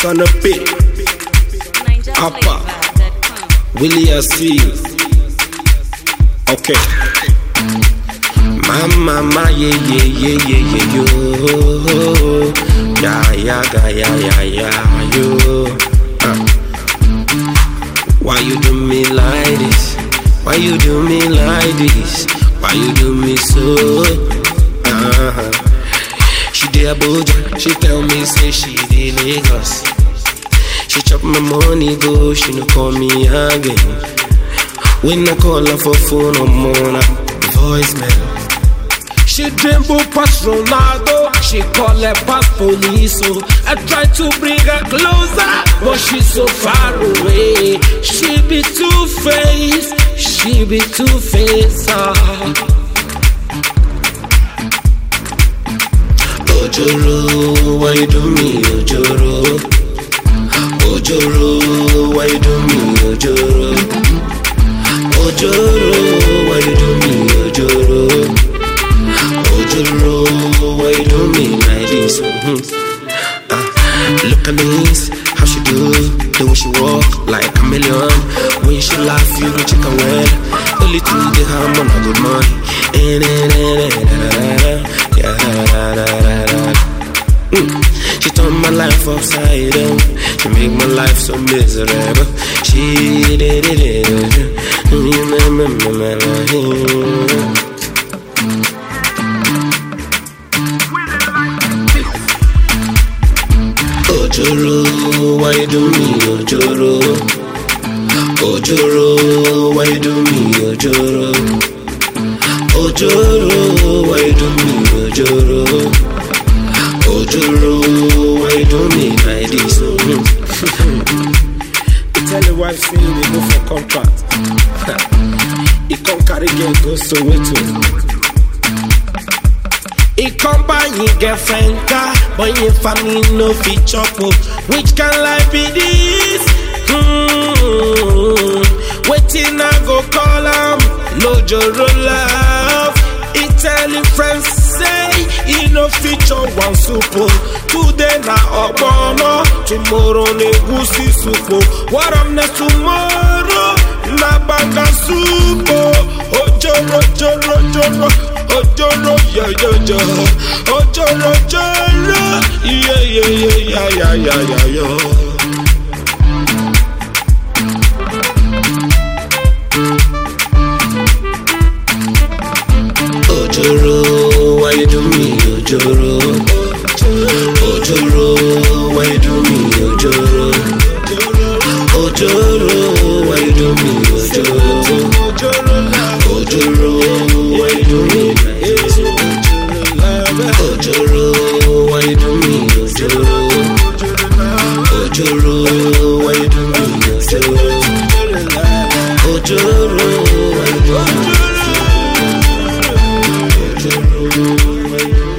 Son of P. Appa. Willie I see you. Okay. Mama, ma, yeah, yeah, yeah, yeah, yeah, yo. Yeah, yeah, yeah, yeah, yeah, yeah, yo. Uh. Why you do me like this? Why you do me like this? Why you do me so? Uh-huh. She did Abuja, she tell me say she did Lagos. She chop my money go, she no call me again. When I call her for phone, I'm on her voicemail. She dribble past Ronaldo, she call her past police. So I try to bring her closer, but she's so far away. She be two faced, she be two faced. Ah. Ojoro, why you do me, Ojoro? Ojoro, why you do me, Ojoro? Ojoro, why you do me, Ojoro? Ojoro, why you do me like this? Mhm. Ah, look at this, how she do, the way she walk like a million. When she laugh, you know she can win. Only to the harm on a good money. Eh, eh, eh, eh, da, da, da, da. Yeah, da, da, da, da, da. Mm. She turned my life upside down. She make my life so miserable. She did it. Ojoro, why you do me, Ojoro? Ojoro, why you do me, Ojoro? Ojoro, why you do me, Ojoro? Ojoro, why you do me like this? you tell your wife say they go for contract. he come carry girl go Soweto. He come buy him girlfriend car, but him family no fit chop up. Which kind life be this? Hmm. Waiting I go call him, no joro love. He tell him friends say he no feature one soup. Today na ogbono, tomorrow na egusi soup. What up next tomorrow? Na banga soup. Ojoro, joro, joro, ojoro, yeah, yeah, yeah. Ojoro, joro, yeah, yeah, yeah, yeah, yeah, yeah, yeah, yeah. Ojoro, why you do me, Ojoro? Ojoro, why you do me, Ojoro? Ojoro, why you do me, Ojoro? Ojoro, why you do me like this? Ojoro, why you do me, Ojoro? Ojoro, why you do me, Ojoro? Ojoro, why you do me? Ojoro, why you do me?